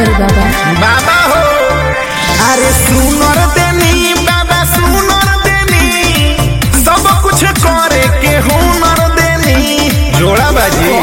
करी बाबा बाबा हो अरे सुनर देनी बाबा सुनर देनी सब कुछ करे के हुनर देनी जोड़ा बाजी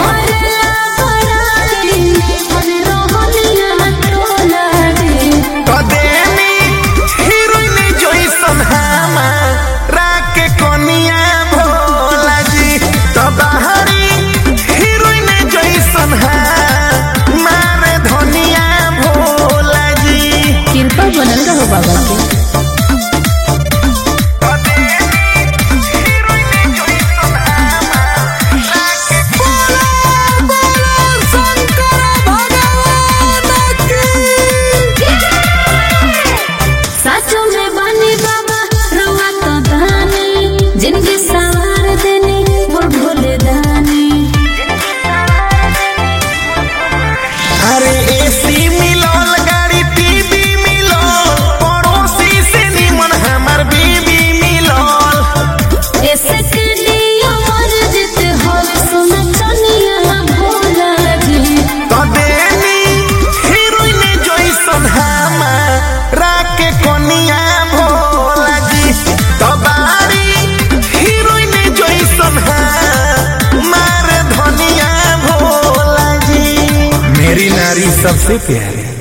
तो देनी हीरोइन जैसन हमारा के कनिया भोला जी तो बाहरी हीरोइन जैसन हमारे धनिया भोला जी कृपा बनल रहो बाबा के तो देनी हीरोइन जैसन हमारा के बोला बोला शंकर भगवान की साचो में बानी बाबा रवा तो दानी जिनके सवार देनी मोर भोले दानी अरे एसी मिलल गाड़ी टीवी मिलल पड़ोसी से निमन हमर बीबी मिलल ऐसे के दियो मर जित होवे सोना चनिया भोला जी तो देनी हीरोइन जैसन हमारा के कनिया भोला जी तो बारी हीरोइन जैसन हमारे धनिया भोला जी मेरी नारी सबसे प्यारी